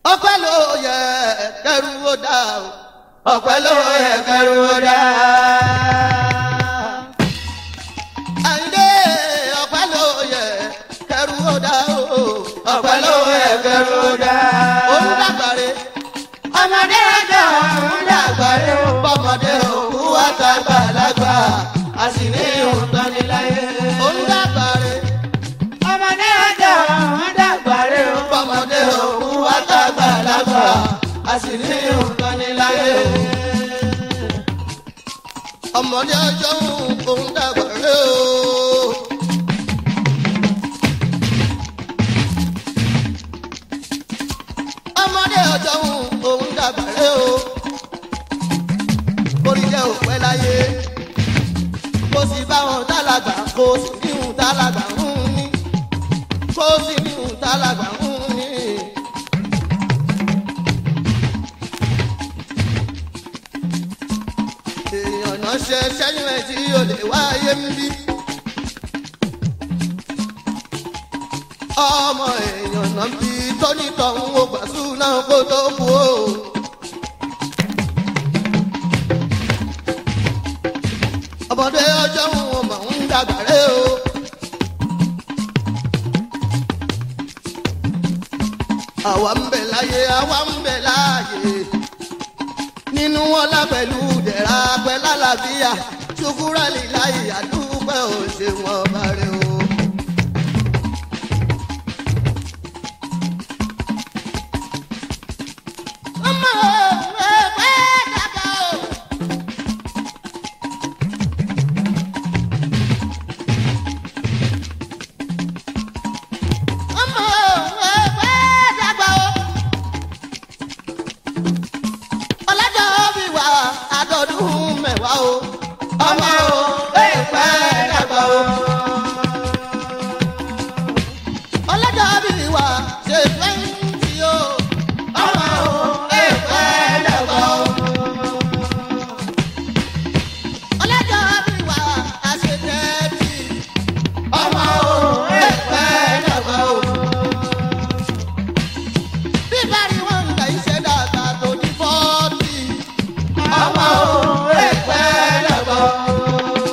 ọpẹ́ ló yẹ kẹrù ó dá o ọpẹ́ ló yẹ kẹrù ó dá. àyìndé ọpẹ́ ló yẹ kẹrù ó dá o ọpẹ́ ló yẹ kẹrù ó dá. òun dàgbàre ọmọdé ọjọ́ òun dàgbàre o. bọ́mọdé òkú àtàgbàlagbà a sì ní òótọ́ ní láyé. òun dàgbàre ọmọdé ọjọ́ òun dàgbàre o. bọ́mọdé òkú àtàgbàlagbà a sì ní òótọ́ ní láyé. ọmọdé ọjọ́ òun dàgbàre o. ọmọdé ọjọ́ òun dàgbàre o. orí jẹ́ òpẹ́ láyé kó sì bá wọn dálàgbà kó sì ní òun dálàgbà ń ní kó sì ní òun dálàgbà ń ní. èèyàn náà ṣe ṣẹ́yìn ẹ̀ tí yóò lè wáyé ń bí. ọmọ èèyàn náà bí tónítọ̀hún ó gbàsú náà kó tó kú o. ọmọdé ọjọ́ wọn mọ̀ ń dàgbàrẹ́ o. àwa ń bẹ láyé àwa ń bẹ láàyè nínú ọlá pẹ̀lú dẹ̀ra pẹ̀lú àlàáfíà ṣùkúrà líláyè àdúpẹ́ ò ṣe wọn bàrẹ̀ o. ọmọ ẹgbẹ́ dàgbà o. ọmọ ẹgbẹ́ dàgbà o ọlọ́jọ́ bí wà àdọ́dún mẹ́wàá o. ọmọ o èèpẹ̀ dàgbà o. ọlọ́jọ́ bí wà ṣe twenty o. ọmọ o èèpẹ̀ dàgbà o. ọlọ́jọ́ bí wà ṣe thirty. ọmọ o èèpẹ̀ dàgbà o. bí bari wọn ń gbà iṣẹ́ dàgbà tó ní forty. ọmọ o èèpẹ̀ dàgbà o.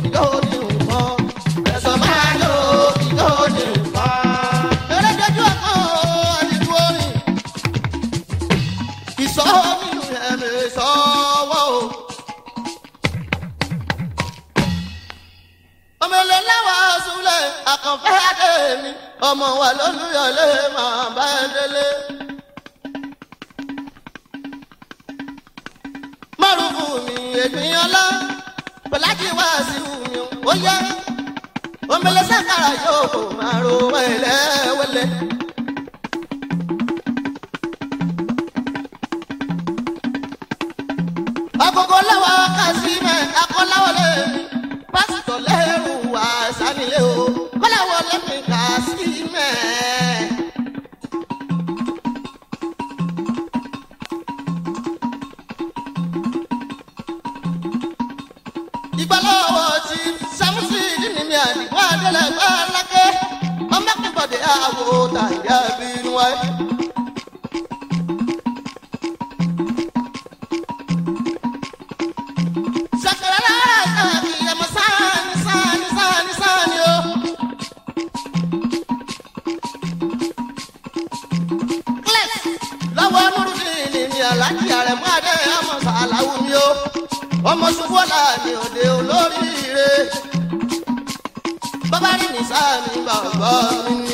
ìjó ní nǹkan. Ẹ̀sọ́ máa jó ìjó ní nǹkan. Eréjọ́jú ọkọ̀ àdìgbò orin. Ìsọ́ nínú ẹ̀mí sọ́wọ́ o. ọmọ ilé lẹ́wà súnlẹ̀ àkànfẹ́ adé mi ọmọ wa lólùyọ̀lé máa bá ẹ délé. márùkù mi ènìyàn lọ pẹ̀lájì wá sí mi ó yẹ omele sàkàrà yóò kó máa ro wẹ́lẹ́wẹ́lẹ́. agogo lọ́wọ́ kásímẹ̀ akọ́láwọlé mi pásítọ̀ lẹ́rù wá sanilé o kọ́láwọlé mi kásímẹ̀. ìgbàlọ́wọ́ ti samusi nínú mi àdìgbò adélẹ̀ gbálákẹ́ ọmọkùnbọ̀dé àwò tàyà bínú wáyé. Sakarala sani ẹmọ sani sani sani sani o. Clef lọ́wọ́ Nurudini ni Alhaji Arẹ̀mú Adé ọmọ Sàláwù mi o. Ọmọ Ṣubúọ́lá ni òde olóríire. Bàbá rí ní sáàmì bàbá mi ni.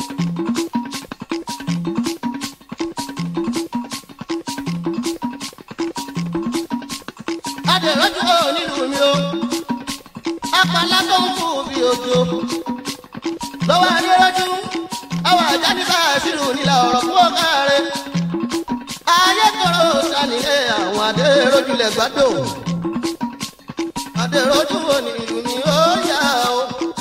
Adèròjú onílù mi o. Apàlà tó ń fún bí ojo. Lọ́wọ́ adéròjú, àwọn àjáde bá àṣírù nílà ọ̀rọ̀ fún ọ̀gá rẹ̀. Ayé tọrọ sànílé àwọn adéròjú lẹ̀ gbádùn. Adéròjú onílù mi ó yá o.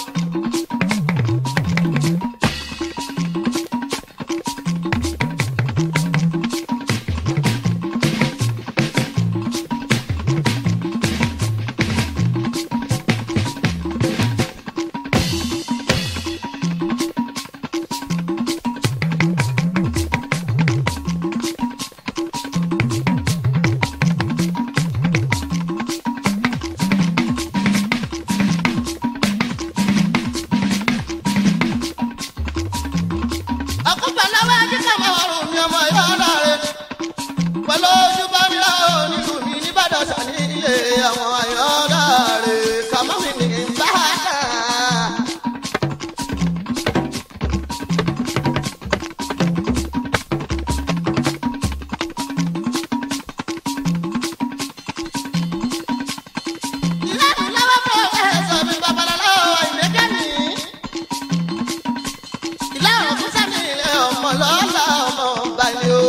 àkókò aláwọ̀ ajíkà máa wà rùn mí ọmọ ìyá ọ̀la rẹ̀ pẹ̀lú ojú bá mi rà ó nínú mi nìbàdàn sani ilé àwọn àyọ̀dá rẹ̀ kàmáwì ní bàdà. ìlànà lọ́wọ́ fún ẹ̀sọ́ mi babaláwo ìmẹ́jẹ̀ nìyí ilé ọ̀rọ̀ fún sẹ́mi ilé ọmọ lọ́la ọmọ ọba ni o.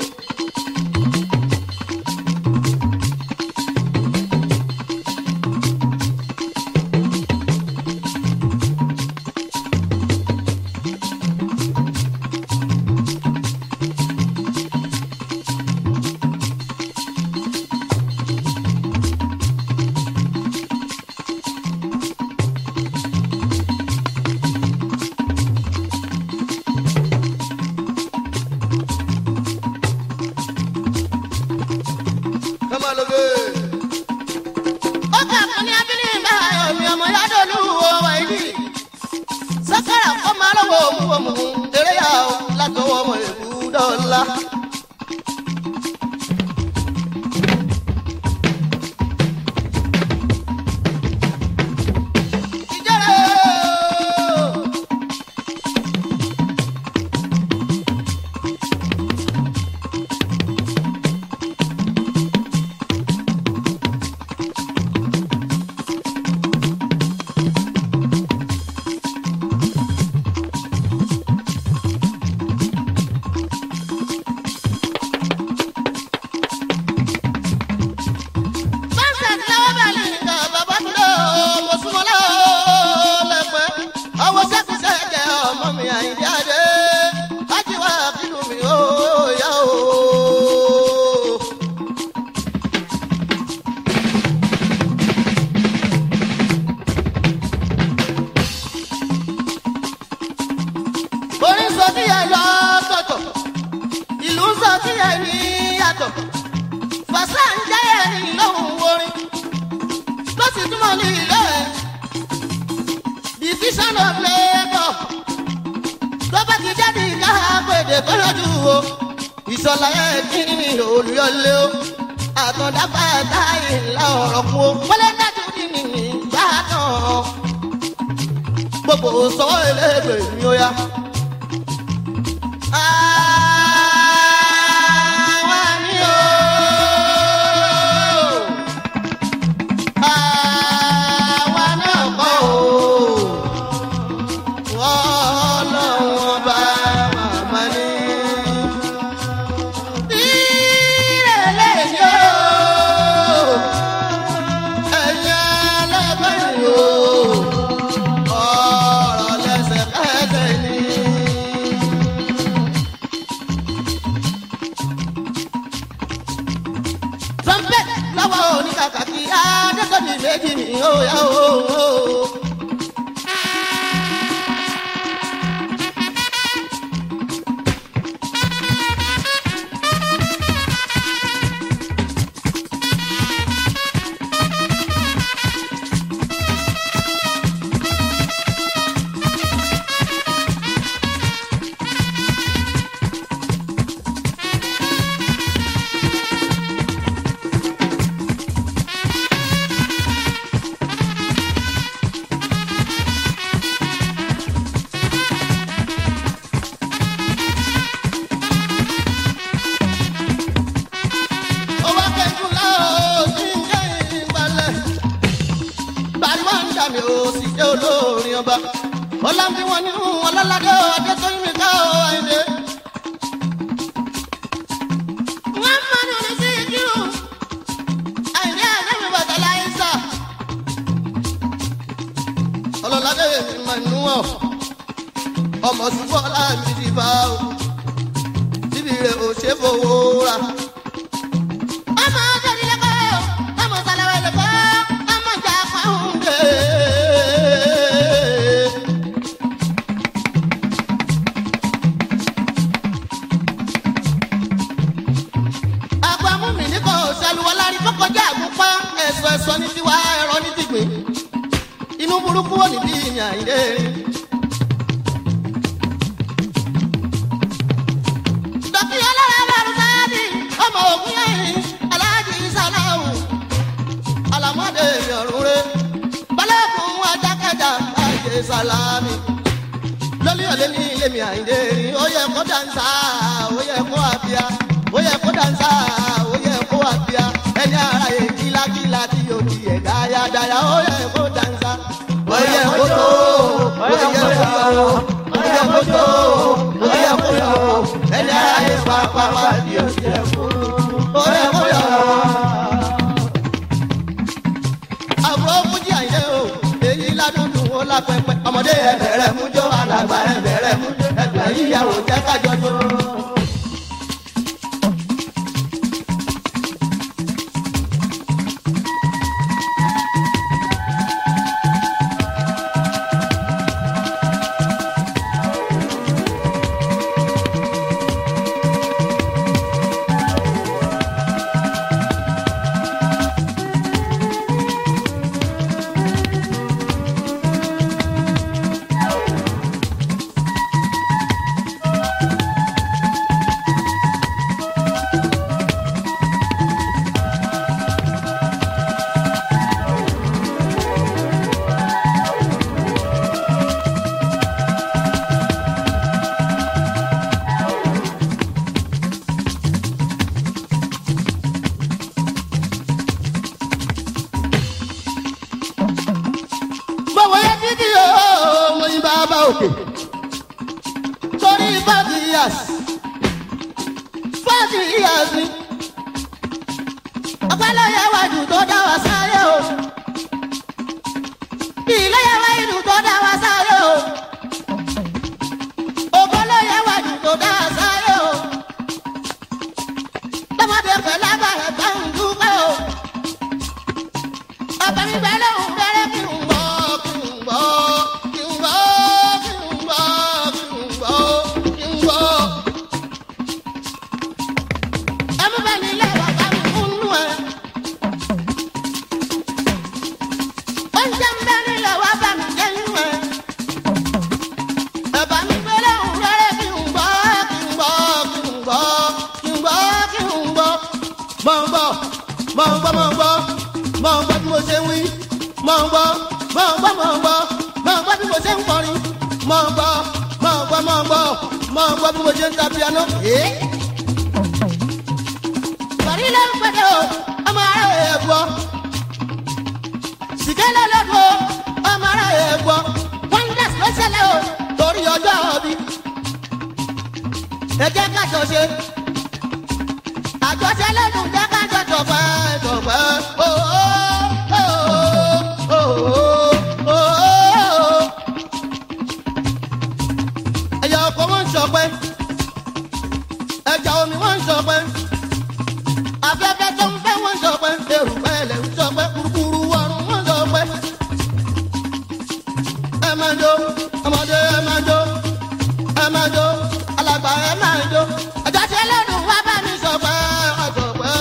Come on, look good. Ọkọ àkànní abíní bá omi ọmọ yádọ́lù ọwọ́ ìdí. Sákàrà kọ́ máa lọ́wọ́ òmùwọ̀mù eré yà ó látọwọ́ ọmọ èkú dọ́là. Ìjọba ooo. man of labour tó bá ti jáde ká pèdè kọ́lọ́dù o ìsọ̀lá ẹ̀ kí ni olùyọlé o àtọ̀dábà táyì ńlá ọ̀rọ̀ kú o wọlé dájú ní nìyí gbà náà gbogbo sọ eléègbè mi ó yá. Àwa ni o. Àwa náà kọ́ o. Ọlọ́run ọba màmá ni. Ìrẹ̀lẹ̀ yóò. Ẹ̀yin ẹlẹ́gbẹ̀rún o. Ọ̀rọ̀ lẹ́sẹ̀kẹsẹ̀ ni. trumpet lọ́wọ́ oníkàkàkí adékọ́ni méjì ní òyà òwò. owó kẹ́kùnlá o sí ń jẹ́ ìgbàlẹ̀. Bàríwá ń dà mí o sì jẹ́ olórin ọba. Ọlá ń bí wọn nínú ọlọ́ládé o, Adétóyún mi ká o, Àyìndé. Wọ́n mọ̀ ní orí sí ìkírù. Àyìndé àdámi bàtà láyé sà. Ọlọ́ládé mi mọ̀ nínú ọ̀. Ọmọ ṣùgbọ́n ọlá mi ti bá o. Bíbí rẹ̀ ò ṣe fowó rà ọmọ ọjọ́ni lẹ́kọ̀ọ́ ọmọ sàlàwẹ̀ lẹ́kọ̀ọ́ ọmọ ìjà pàǹdé. àgbàmú mi ní kò ṣàlùwọ́ lárí kó kọjá àgùnpá ẹ̀sọ́ ẹ̀sọ́ ní tiwa ẹ̀rọ ní tìgbìn inú burúkú wò ní bí ìyàn ìdè. dọ́kí ọlọ́run ẹ̀rọ sáábì ọmọ ògùn ẹ̀yìn aláàjì sàláwù alamọ́dé ìyọ̀rùn rẹ̀ balẹ̀kùn ajákẹ́jà àjẹ sàlámì lórí ọ̀lẹ́ ní ilé mi àyíndé rí ó yẹ kó dáńsá ó yẹ kó àbíà ó yẹ kó dáńsá ó yẹ kó àbíà ẹni ara yẹ kílákílá tí yóò di ẹ̀ dáyadáya ó yẹ kó dáńsá ó yẹ kó tó ó yẹ kó yọ ó yẹ kó tó ó yẹ kó yọ ẹni ara yẹ pàápàá tí yóò di ẹ̀ kó ó yẹ kó yọ àbúrò fújì àyè o èyí ládùúgbò wo lápẹpẹ ọmọdé ẹbẹrẹ mú jó alàgbà ẹbẹrẹ mú jó ẹgbẹ yíyàwó jẹ kájọ jó. gbogbo yẹn dídí o mo yín bá bá òkè torí forty years forty years ni ọpẹlọyẹ wájú tó dá wa sáyé o ìlẹyẹ wájú tó dá wa sáyé o ògbólóyè wájú tó dá wa sáyé o tọmọdé pẹ̀lú agbára bá ń dúpẹ́ o ọ̀pẹ mi bẹ́ẹ̀ lóhùn bẹ́rẹ̀ kí n gbọ́ kí n gbọ́ kí n gbọ́ kí n gbọ́ kí n gbọ́ kí n gbọ́. ẹmu bẹ́ẹ̀ ni ilé bàbá mi fún nù ẹ̀. oúnjẹ ń bẹ́ẹ̀ ni ilé wa bá mi jẹ́ nù ẹ̀. mọ̀ ń gbọ́ mọ̀ ń gbọ́ bí mo ṣe ń wí mọ̀ ń gbọ́ mọ̀ ń gbọ́ mọ̀ ń gbọ́ mọ̀ ń gbọ́ bí mo ṣe ń kọrin mọ̀ ń gbọ́ mọ̀ ń gbọ́ mọ̀ ń gbọ́ mọ̀ ń gbọ́ bí mo ṣe ń ta piano. Bàrí ló ń pẹ̀lẹ́ o, ọmọ ara ẹ̀ gbọ́. Sìkẹ́lẹ́ lọ́dún o, ọmọ ara ẹ̀ gbọ́. Wonders ló ṣẹlẹ̀ o, torí ọjọ́ ọbí. Ẹ jẹ́ ká jọ ṣe. Àjọṣe lọ́dún jẹ́ ká jọ jọ̀pẹ́ jọ̀pẹ́. Oh, oh, oh, oh, oh, oh. Ẹ̀yà ọkọ̀ wọn ń ṣọpẹ́. Ẹja omi wọn ń ṣọpẹ́ afẹ́fẹ́ tó ń fẹ́ wọ́n sọpẹ́ erùpẹ̀ lẹ̀ ń sọpẹ́ kurukuru ọ̀run wọ́n sọpẹ́. ẹ máa jó ọmọdé ẹ máa jó ẹ máa jó alàgbà ẹ máa jó ẹjọ́ ṣe lẹ́dùn wá bá mi sọpẹ́ wọ́n sọpẹ́.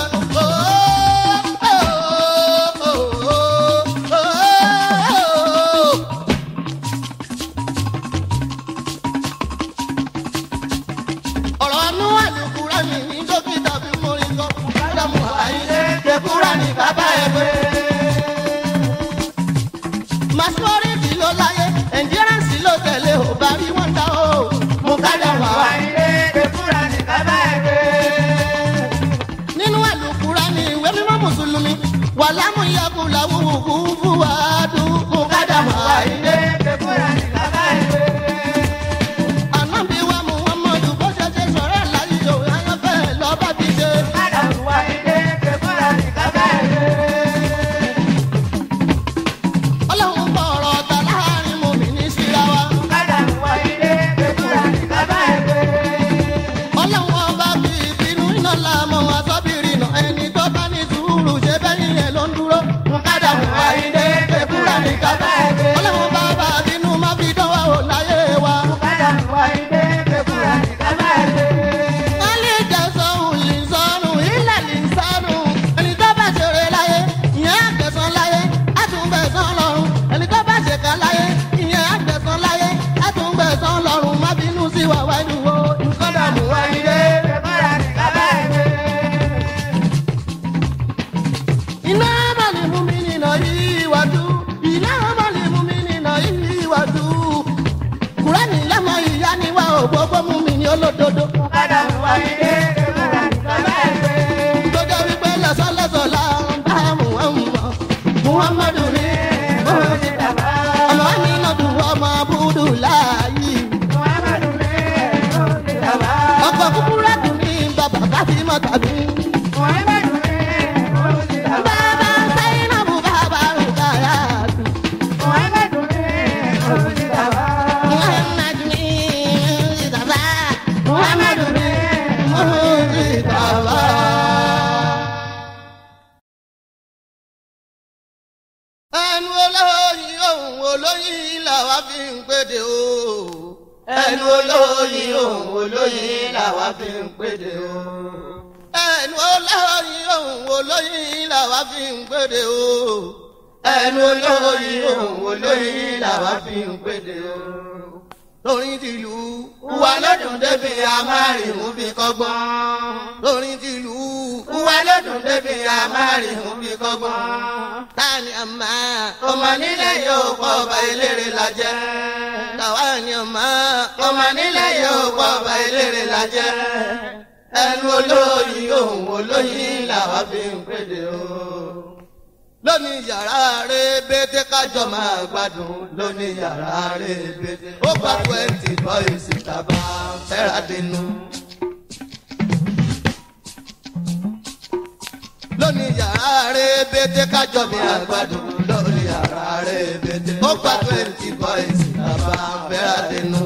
ọ̀rọ̀ ọ̀nù àlùkùrá mi ní dókítà bí mo rí kọ́ ádámù àyílé kẹkúrá ní bàbá ẹ pé. masquerade ló láyé endurance ló tẹ̀lé ò bá rí wọn dá o. mo kájàmù àyílé kẹkúrá ní bàbá ẹ pé. nínú àlùkùrá ni ìwé mímọ́ mùsùlùmí wà lámú ìyàgò làwùwù kú fún wa dùn. mo kájàmù àyílé kẹkúrá ní bàbá ẹ pé. ànábì wa muhammadu bó ṣe ṣe sọ̀rọ̀ láyé òwe ayọ́fẹ́ lọ́ba fi ṣe. ọlọ́run bọ̀ ọ̀rọ̀ ọ̀tá láàrin mùmí ní síra wa. ọlọ́run ọba bí ìbínú iná la mọ̀ wọn sọ́bìrì nà ẹni tó bá ní sùúrù ṣe bẹ́yìn yẹn ló ń dúró. mùkádà mú àyíndé kékúrà ní kábà. ọlọ́run bá bá bínú má fi dán wa ò láyé wa. alẹ́ jẹ́sán òlì sọ́nù ilẹ̀ lì sánù. ẹni tó bá ṣeré láyé ìyẹn àgbẹ̀sán láyé àtúngbẹ̀sán lọ́run. ẹni tó bá ṣèkà láyé ìyẹn àgbẹ̀sán láyé àtúngbẹ̀sán lọ́run. má bínú sí wa wájú wo nǹkan dààmú wáyé. iná mọ̀lẹ́ mú mi nìna yìí wájú. iná mọ̀lẹ́ mú mi nìna yìí wájú. kúrẹ́nì lẹ́mọ̀ ìyá ni wa ò gbogbo mú mi ní olódodo. tó jẹ́ wípé lẹ́sọ̀lẹ́sọ̀ la ń bá muhammed. muhammadu ni ọmọ mi náà dùn ọmọ abúdù láàyè. ọkọ̀ kúkúrẹ́ dùn ní bàbá káfíńmọ̀ tàbí. bàbá sáyínàbù bàbá rúkàyà tù. muhammadu ni mùsítàfà. muhammadu ni mùsítàfà. ẹnu olóyin ohun olóyin làwa fi ń pèdè o. ẹnu olóyin ohun olóyin làwa fi ń pèdè o. ẹnu olóyin ohun olóyin làwa fi ń pèdè o. ẹnu olóyin ohun olóyin làwa fi ń pèdè o. lórin tìlú wà lọ́dún débi amárìhún fi kọ́gbọ́n. lórin tìlú wà lọ́dún débi amárìhún fi kọ́gbọ́n. tani àmà ọmọ nílẹ̀ yóò pọ̀ ọba eléré la jẹ́. tàwa ni ọmọ ọmọ nílẹ̀ yóò pọ̀ ọba eléré la jẹ́. ẹnu olóyin ohun olóyin làwa fi ń pèdè o lóní yàrá rẹ bété kájọ máa gbádùn lóní yàrá rẹ bété. ó gba twenty boys tàbá fẹ́ra dénú. lóní yàrá rẹ bété kájọ máa gbádùn lóní yàrá rẹ bété. ó gba twenty boys tàbá fẹ́ra dénú.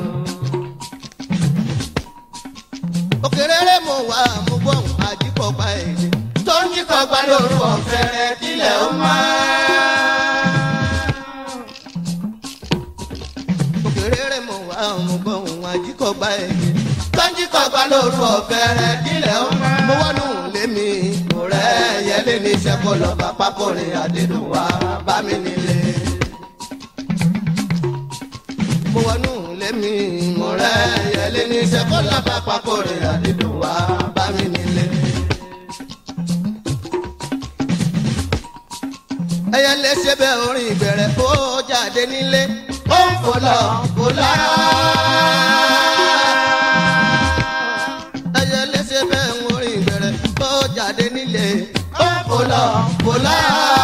òkèrèrè mo wà mo gbọ́ àjíkọ̀ gba èdè tó ń jíkọ̀ gba lórúkọ fẹ́rẹ́ kílẹ̀ ó máa. òkèrèrè mo wà mo gbọ́ àjíkọ̀ gba èdè tó ń jíkọ̀ gba lórúkọ fẹ́rẹ́ kílẹ̀ ó máa. mo wọnú lémi mo rẹ̀ yẹlé ní iṣẹ́ kó lọ bá pákórin àdédùn wá bá mi nílé. mo wọnú lémi mo rẹ̀ yẹlé ní iṣẹ́ kó lọ bá pákórin àdédùn wá bá mi nílé. ẹyẹlé ṣe bẹ orin ìbẹ̀rẹ̀ ó jáde nílé ó ń fò lọ fò lọ. ẹyẹlé ṣe bẹ orin ìbẹ̀rẹ̀ ó jáde nílé ó ń fò lọ fò lọ.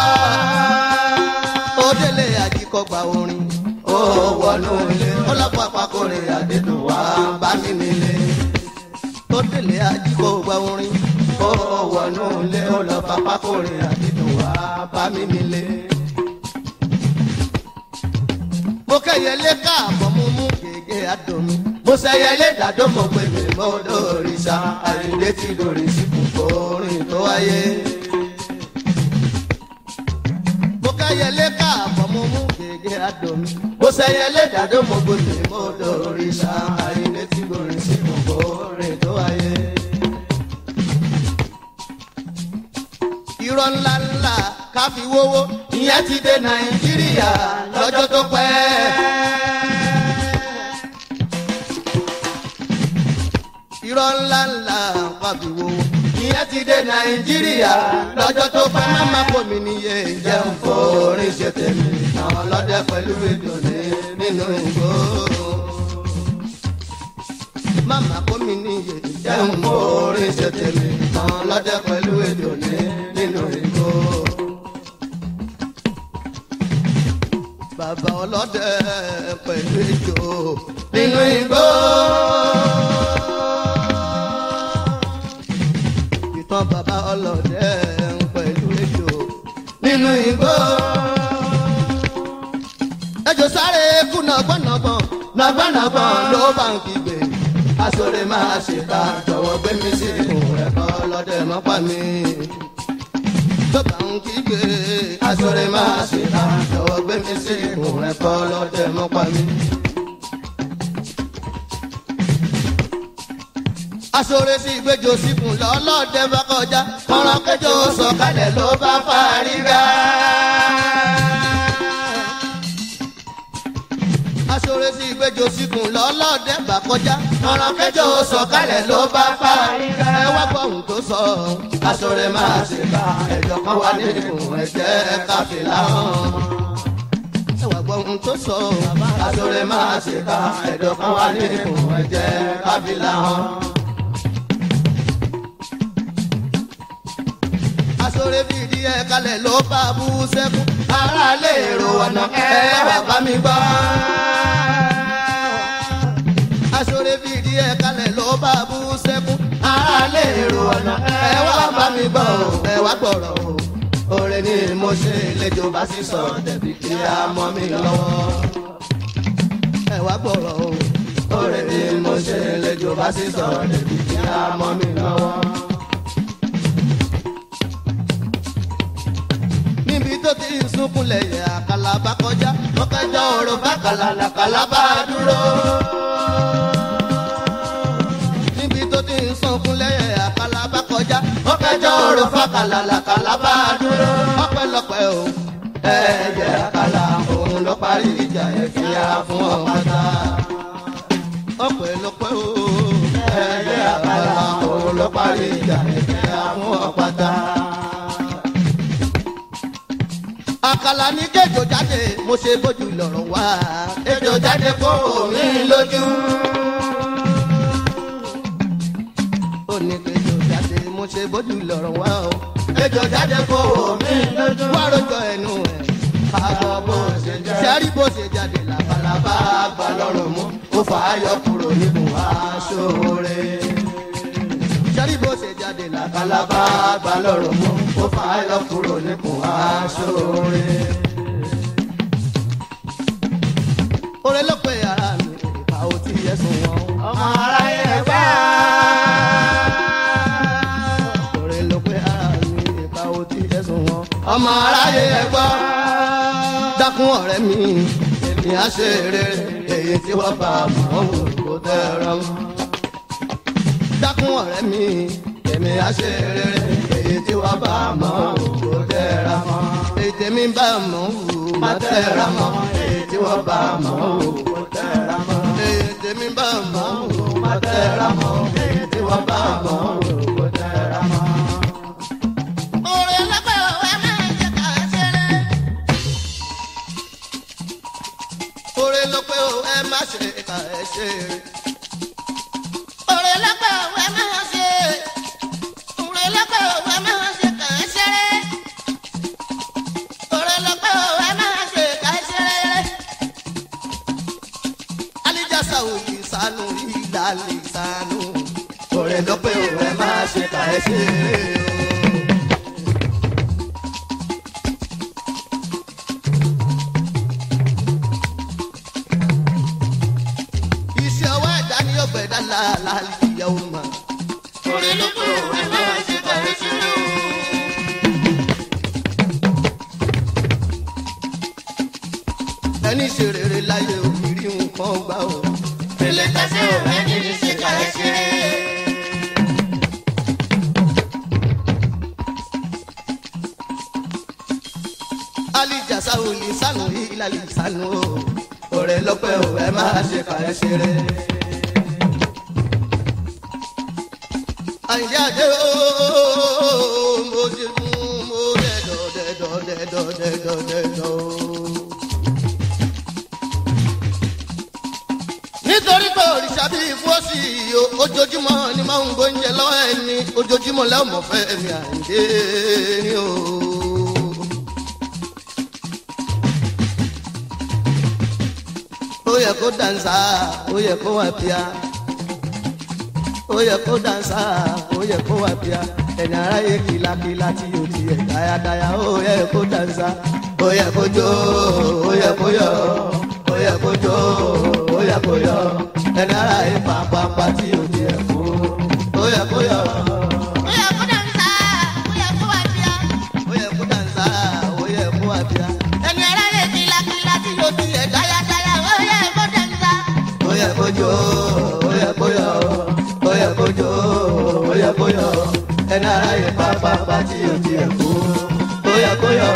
ó délé àjíkọgbà orin ó wọnú ilé ọlọ́pàá pàkórè àdédùn wá bá mi nílé. ó délé àjíkọgbà orin ó wọnú ilé ọlọ́pàá pàkórè àdédùn wá bá mi nílé. mo kẹyẹlé káàbọ̀ mo mú gègé àdùn mi. mo sẹyẹlé dàdó mo pè mí mo dórí sa àyíndé tí lórí síkùn orin tó wáyé. mo kẹyẹlé káàbọ̀ mo mú gègé àdùn mi. mo sẹyẹlé dàdó mo pè mí mo dórí sa àyíndé tí lórí síkùn orin tó wáyé. irọ́ ńlá ńlá ká fi wówó ìyẹn ti dé nàìjíríà lọ́jọ́ tó pẹ́. irọ́ ńlá ńlá ká fi wówó ìyẹn ti dé nàìjíríà lọ́jọ́ tó pẹ́. máma kò mí níye jẹun forí ṣe tèmi àwọn ọlọ́dẹ pẹ̀lú rédíò ní nínú ìgbó. máma kò mí níye jẹun forí ṣe tèmi àwọn ọlọ́dẹ pẹ̀lú rédíò ní nínú ìgbó. bàbá ọlọ́dẹ pẹ̀lú ejò nínú igbó. ìtàn bàbá ọlọ́dẹ pẹ̀lú ejò nínú igbó. ejò sáré kú nàgbọ́nàgbọ́n nàgbọ́nàgbọ́n ló bá ń kígbe. aṣọ́rẹ́ máa ṣe ká jọ̀wọ́ gbé mi sí ikùn ẹ̀kọ́ ọlọ́dẹ mọ́pá mi tó bá ń kígbe aṣọ́rẹ́ máa ṣe ká jọ̀wọ́ gbé mi sí ikùn ẹ̀kọ́ ọlọ́dẹ mọ́pá mi. aṣọ́rẹ́ sí ìgbẹ́jọ́ síkùn lọ́lọ́dẹ bá kọjá kọ́ran kẹjọ sọ̀kalẹ̀ ló bá fárígá. aṣọ́rẹ́ sí ìgbẹ́jọ́ síkùn lọ́lọ́dẹ bá kọjá kọ́ran kẹjọ sọ̀kalẹ̀ ló bá fárígá. ẹ wá gbọ́ ohun tó sọ aṣọ́rẹ́ máa ṣe ká ẹ̀jọ̀ kan wá nínú ẹ̀jẹ̀ káfíńlá hàn ẹ wá gbọ́ ohun tó sọ aṣọ́rẹ́ máa ṣe ká ẹ̀jọ̀ kan wá nínú ẹ̀jẹ̀ káfíńlá hàn. aṣọ́rẹ́ fìdí ẹ̀ kalẹ̀ ló bá bú sẹ́kù ara lè ro ọ̀nà ẹ wá bá mi gbọ́. aṣọ́rẹ́ fìdí ẹ̀ kalẹ̀ ló bá bú sẹ́kù ara lè ro ọ̀nà ẹ wá bá mi gbọ́ ẹ wá gbọ́rọ̀ o. oore ni mo ṣe lẹ́jọ́ bá sì sọ tẹ̀bí kí a mọ́ mi lọ́wọ́. ẹ wá gbọ́rọ̀ o. oore ni mo ṣe lẹ́jọ́ bá sì sọ tẹ̀bí kí a mọ́ mi lọ́wọ́. níbi tó ti ń sunkún lẹ̀yẹ̀ àkàlà bá kọjá mọ́kànjá ọ̀rọ̀ bá kàlà làkàlà bá dúró. níbi tó ti ń sunkún lẹ̀yẹ̀ àkàlà bá kọjá mọ́kànjá ọ̀rọ̀ bá kàlà làkàlà bá dúró. ọpẹ́lọpẹ́ o ẹ̀jẹ̀ àkàlà òun ló parí ìjà ẹ̀ kí a fún ọ pátá. ọpẹ́lọpẹ́ o ẹ̀jẹ̀ àkàlà òun ló parí ìjà ẹ̀ kí a fún ọ pátá àkàlà ní kéjò jáde mo ṣe bójú lọ́rọ̀ wá. kéjò jáde kó omi lójú. ó ní kéjò jáde mo ṣe bójú lọ́rọ̀ wá o. kéjò jáde kó omi lójú. wá rojọ ẹnu ẹ̀. àgbọ̀ bó ṣe jáde. sẹ́rí bó ṣe jáde làbàlàbà gbà lọ́rùn mú. ó fà á yọ kúrò nínú aṣọ rẹ̀ sẹ́rí bó ṣe jáde làkàlàbà gbà lọ́rọ̀ mọ́ ó fà á yọ kúrò nípò aṣọ rẹ̀. oore ló pe ara mi ìfà ò tí yẹ sùn wọn. ọmọ aráyé ẹgbẹ́. oore ló pe ara mi ìfà ò tí yẹ sùn wọn. ọmọ aráyé ẹ gbọ́ dákun ọ̀rẹ́ mi èmi á ṣe rere èyí tí wọ́n bá mọ̀ ọ́n kò tẹ́ ẹ rán mọ́ dákun ọ̀rẹ́ mi èmi á ṣe rere èyí tí wàá bá mọ̀ kó tẹ̀ra mọ́ èyí tèmi bá mọ̀ wù má tẹ̀ra mọ́ èyí tí wàá bá mọ̀ kó tẹ̀ra mọ́ èyí tèmi bá mọ̀ wù má tẹ̀ra mọ́ èyí tí wàá bá mọ̀ kó tẹ̀ra mọ́. Oore lọ́pẹ́ òwe máa ń jẹ́ ká ṣeré. oore ló pé o ẹ má ṣe kà ẹ ṣe rere. Òrè lọ́pẹ́ òwe máa ṣe. Òrè lọ́pẹ́ òwe máa ṣe kà ń ṣeré. Òrè lọ́pẹ́ òwe máa ṣe kà ń ṣeré. alijasa òyì sanu ìdálẹ sanu. oore ló pé o ẹ má ṣe kà ẹ ṣe rere. iṣẹ́ ọwọ́ ẹ̀dá ni yóò gbẹ̀dá láàlá ìyàwó mọ̀. Òrè lọ́pẹ́ òwe máa ṣe kà ń ṣeré. ẹni ṣe rere láyé òkìrí nǹkan gbà ó. Ilé tẹ̀sí òwe ní ní ṣe kà ń ṣeré. alijasa òyì sanu ìlàlẹ sanu o. oore ló pé o ẹ má ṣe kà ẹ ṣe rere. àyìndé àdé ooo mo ti mú mo dẹ̀dọ̀ dẹ̀dọ̀ dẹ̀dọ̀ dẹ̀dọ̀ dẹ̀dọ̀ ooo. nítorí pé òrìṣà bíi fúọ́sì o ojoojúmọ́ ni máa ń gbóúnjẹ lọ́wọ́ ẹni ojoojúmọ́ lẹ́wọ̀n mọ̀ fẹ́ mi àyìndé ni o. ó yẹ kó dansa ó yẹ kó wà bíà ó yẹ kó dansa ó yẹ kó wà bíà ẹni aráyé kìlàkìlà tí yóò ti ẹ̀ dáyadáya ó yẹ kó dansa ó yẹ kó jó ó yẹ kó yọ ó yẹ kó jó ó yẹ kó yọ ẹni aráyé pàápàá tí yóò ti ẹ̀ kú ó yẹ kó yọ Ó yẹ kó dànsá, ó yẹ kó wá bíá. ó yẹ kó dansa ó yẹ kó wà bíà Ẹni ẹ̀rọ lè kìlàkìlà tí yóò ti ẹ̀ dáyadáya. Ó yẹ kó dànsá. ó yẹ kó jó ó yẹ kó yọ ó yẹ kó jó ó yẹ kó yọ ẹni aráyé pàápàá tí yóò ti ẹ̀ kú ó yẹ kó yọ.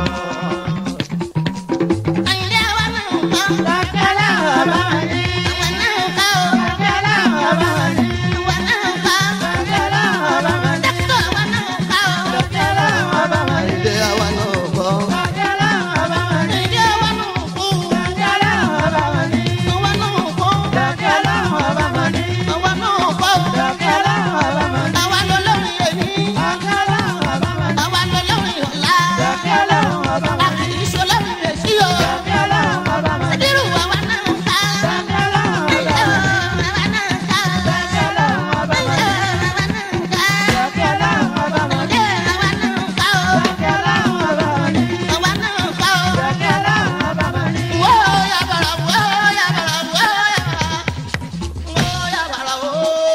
Àyìndé wa náà ń kọ́. Lọ́kẹ́lá ọba ní. Àwọn náà ń kọ́ o. Lọ́kẹ́lá ọba ní. Ìwà náà ń kọ́. Lọ́kẹ́lá ọba ní. Dókítà wa náà ń kọ́ o. Lọ́kẹ́lá ọba ní. ilé àwa náà kọ́ Lọ́kẹ́lá ọba ní. Ìdí wa náà ń kú. Lọ́kẹ́lá ọba ní. Ìwà náà ń kú. Lọ́kẹ́lá ọba ní. Àwa náà ń kọ́ o. Lọ́kẹ́lá ọba ní. Àwa lọ lórí èmi. Lọ́kẹ́lá ọba ní. Àwa lọ lórí ọ̀la. Lọ́kẹ́lá ọba A ní. kì í ṣe lórí èsì o. Lọ́kẹ́lá ọba ní. Sẹ́dírù àwa náà ń kọ́. Lọ́kẹ́lá ọba ní. Àwa náà ń kọ́. Lọ́kẹ́lá ọba ní. Àwa náà ń kọ́. Lọ́kẹ́lá ọba ní. Àwa náà ń kọ́ o. Lọ́kẹ́lá ọba ní. Àwa náà ń kọ́ o. Lọ́kẹ́lá ọba ní. Wo yabara wo yabara wo yabara wo yabara wo.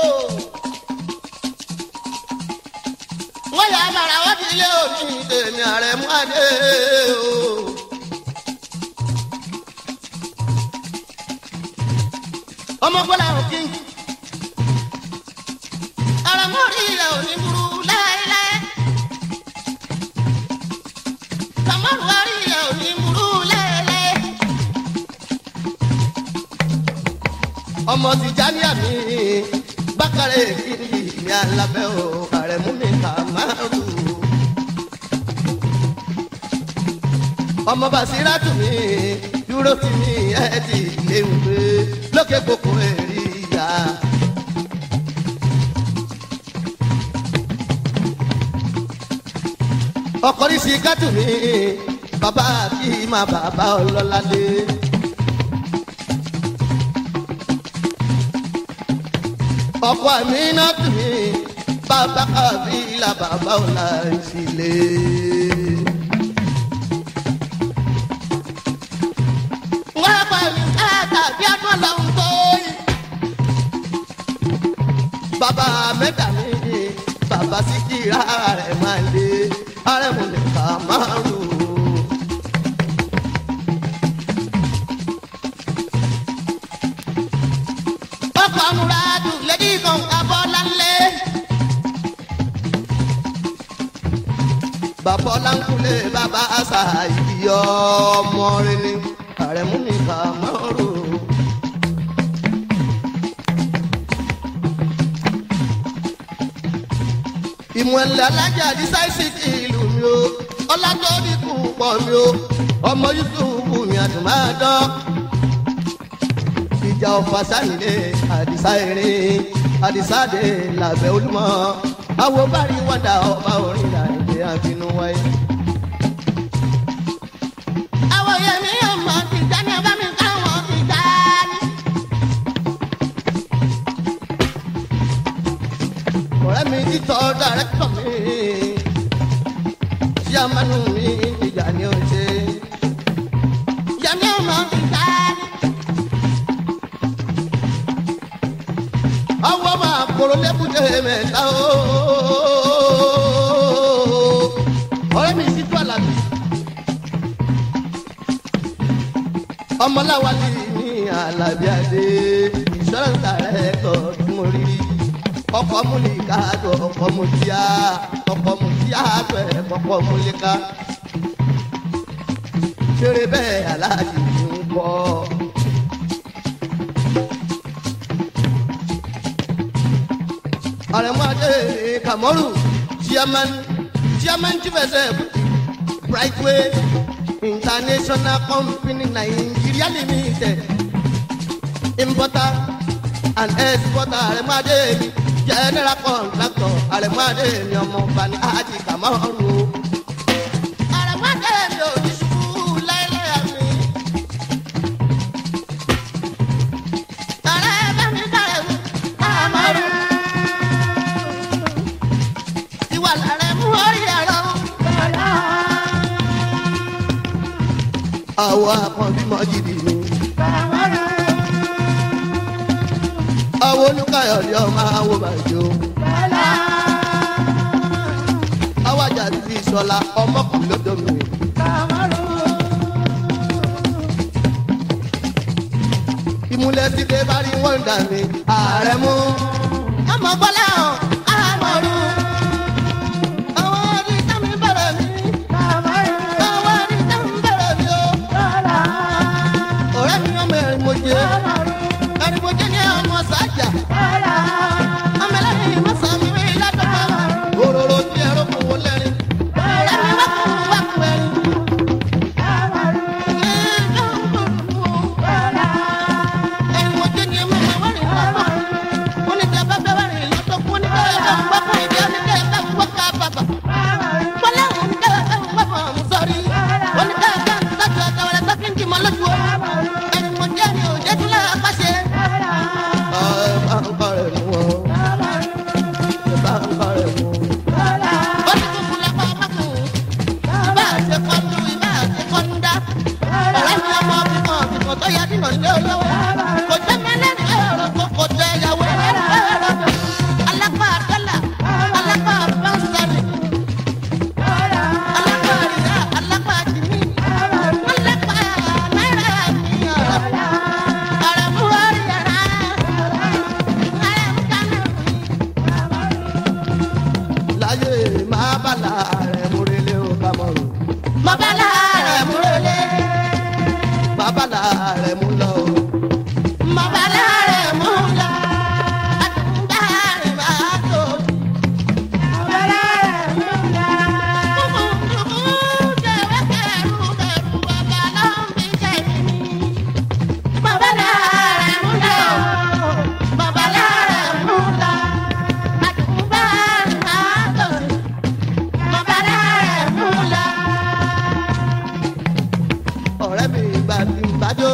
wọ́n yà bàrà wọ́n ti lé òní tèmi ààrẹ mú adé o. ọmọ gbọ́dọ̀ àwọn kí n Ọ̀rọ̀ mórí rẹ̀ ò ní burú láéláé. Kàmọ́rù orí rẹ̀ ò ní burú láéláé. ọmọ ti já ní àmì bákàrẹ̀ kiri ní alábẹ́ o ààrẹ mú mi kà máa rù. ọmọ basira tù mí dúró tì mí ẹ ti léwu pé lókè gbogbo èrì ìyá. ọkọrí sí kátù mí bàbá kí má bàbá ọlọ́ládé. ọkọ mi náà tù mí bàbá kàbí la bàbá ọ̀la ìsìlẹ̀. Wọ́n á pa mi káàkà bí ọdún lọ́hùn tó yìí. bàbá mẹ́ta mi bàbá síkírà rẹ̀ máa lé arẹ́mu nìkan máa rù. Ọkọ̀ amúradù lẹ́dí kan abọ́ lálẹ́. bàbá ọlánkúlé bàbá àṣà ìdí ọmọ rẹ ni arẹ́mu nìkan máa rù. ìmọ̀lẹ̀ alájà dísáìsì ìlú mi o ọlátọ́bí kù pọ̀ mi o ọmọ yusufu mi àdùnmáàdán ìyá ọ̀fà sánilé àdìsá eré àdìsá dé làbẹ́ olúmọ àwọn bari wọ́dà ọba orin là èdè àbínú wáyé. àwọn yẹmi ọmọ tìjà ní ọba mi káwọn tìjà ní. ọ̀rẹ́ mi títọ́ dàrẹ́tọ̀ mi ṣíàmánu mi ìjà ni ó ṣe. yẹmi ọmọ tìjà ní. àwọn máa kóró lẹ́kùnjẹ́ mẹ́ta o. ọ̀rẹ́ mi títọ́ àlàbí. ọmọláwálé ní àlàbí adé ìṣọ́ra rẹ̀ tọ́ tí mo rí rí ọkọ múlíkà tó ọkọ múlíà ọkọ múlíà tó ẹ kọkọ múlíkà ṣeré bẹ́ẹ̀ aláàjì ń kọ́. àrẹ̀mọ́dé kàmọ́rù chairman chairman chief executive brightway international company nigeria limited importer and exporter àrẹ̀mọ́dé mi general contractor àrẹ̀mọ́dé mi ọmọ bani àti kàmọ́rù o. àrẹ̀mọ́dé mi ò ní ṣubú láéláé mi. ọ̀rẹ́ bá mi dàrẹ́ mu àmọ́rù. ìwà làrẹ̀ mú orí ẹ̀rọ. àwọn akọ̀bí mọ́jìdì mi. àwọn olùkàyọ̀dé ọmọ àwọn bàjọ́. àwọn àjàdí fi sọlá ọmọkùnrin lọ́dọ̀ mi. ìmúlẹ̀ sí pé bá rí wọ́n dà mí. ààrẹ mú. ọmọ bọ́lá ọ̀ àmọ́rù. àwọn orí tẹ́mi bẹ̀rẹ̀ mi. àwọn orí tẹ́mi bẹ̀rẹ̀ mi o. ọ̀rẹ́ mi ọmọ ẹ̀rín mo jẹ́. ẹ̀rín mo jẹ́ ní ọmọ sájà. ọmọ ẹlẹ́rìí mọ́ sọ mi rí ládùúgbò. òróró tí ẹ̀rọ kò wọ lẹ́rìn. ọ̀rẹ́ mi wá kú wá kú ẹ̀rín. ẹ̀rín mo jẹ́ ní ọmọ ẹ̀wọ̀n rìn lọ́pọ̀. wọ́n ní tẹ́ bá fẹ́ wá rìn lọ́tọ̀ kú ní tẹ́ bá ń gbọ́ fún ìdí ọ̀nì tẹ́ bá ń gbọ́ ká bàbà. Bọ́lá òun ní tẹ́ bá ń gbọ́ fún ọ̀mù sọ́rí. wọ́n ní tẹ́ bá ń tọ́jú ọ̀tọ̀ rẹ̀ tó kí n kì mọ́ lójú o. ẹ̀rín mo jẹ́ ní òjẹ́ tún lára pàṣẹ. ẹ bá ń parẹ́ mú wọn. ẹ bá ń parẹ́ mú wọn. ó ní kúkú lẹ́kọ̀ọ́ ọmọkùnrin. ìbá àṣẹ kọ́ńdú ìbá àṣẹ kọ́ńdá. ọ̀rẹ́ mi ọmọ kíkan kíkan tó yá dínà lé olówó. kò jẹ́ mẹ́lẹ́rìn ẹ̀rọ tó kò jẹ́ ìyàwó ẹ̀rọ ẹ̀rọ. alápá dọ́là alápá bánsárì. alápá rìrà alápá jìnnì. alápá náírà mi ọ̀rọ̀. ọ̀rọ̀ mú orí yàrá. ọ̀rọ̀ mú kánú mi. láyé máa bá láàrẹ̀ múrelé o ká mọ̀ rò. mo bá láàárẹ̀ múrelé. máa bá láàrẹ̀ mú lọ o. mo bá láàárẹ̀ mú lọ. àtúntà rẹ̀ máa tó. ọ̀rẹ́ mi ìgbà tí ń bájó.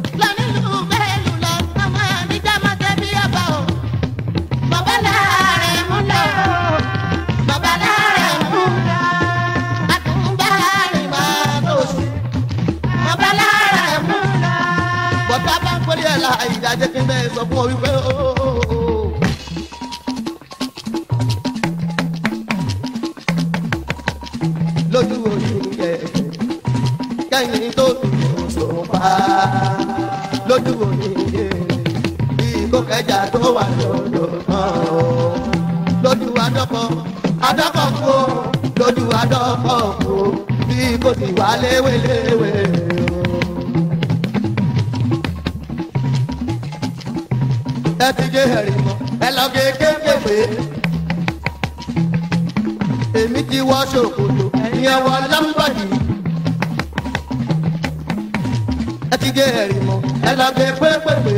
bọ́tà bá ń pẹ́lẹ́ ẹ̀ la ìdájẹ́ kí n bẹ́ẹ̀ sọ fún ọ wípé ó. lójú ojú yẹ kẹ́yìn tó dùn sọ̀pá lójú ojú yẹ ìkó kẹjà tó wà lọ́dọ̀ náà lójú adọ́kọ̀ adọ́kọ̀ kú o lójú adọ́kọ̀ kú o bí kò sì wá léwéléwé o. ẹ ti gé ẹ̀rì mọ́ ẹ lọ gé kéékèèké èmi ti wọ ṣòkòtò ìyẹn wọ lọ́mbọ̀dì ẹ ti gé ẹ̀rì mọ́ ẹ lọ gbé pépèpé.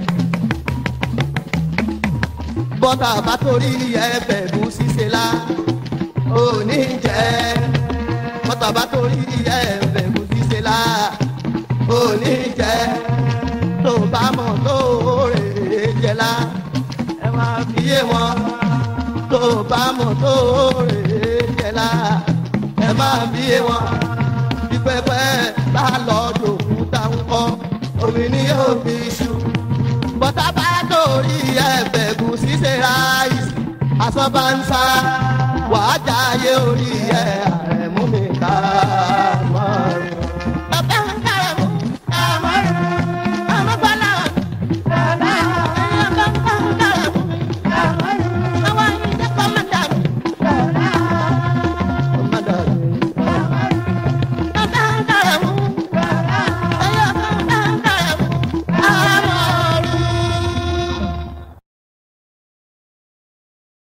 bọ́tà bá torí ẹ̀fẹ̀ gùn ṣíṣe la òní jẹ́ bọ́tà bá torí ẹ̀fẹ̀ gùn ṣíṣe la òní jẹ́ tó bá mọ̀ tó rè é jẹ́ la ẹ máa fi yé wọn tó bá mọ̀ tó rè é jẹ́ la ẹ máa fi yé wọn bí pẹ́pẹ́ bá lọ dòkú táwọn kọ́ omi ni yóò fi ṣu bọ́tà bá torí ẹ̀fẹ̀ gùn ṣíṣe ráìsì asọ́bánsá wàá jáyé orí ẹ̀ àrẹ̀mú mi ká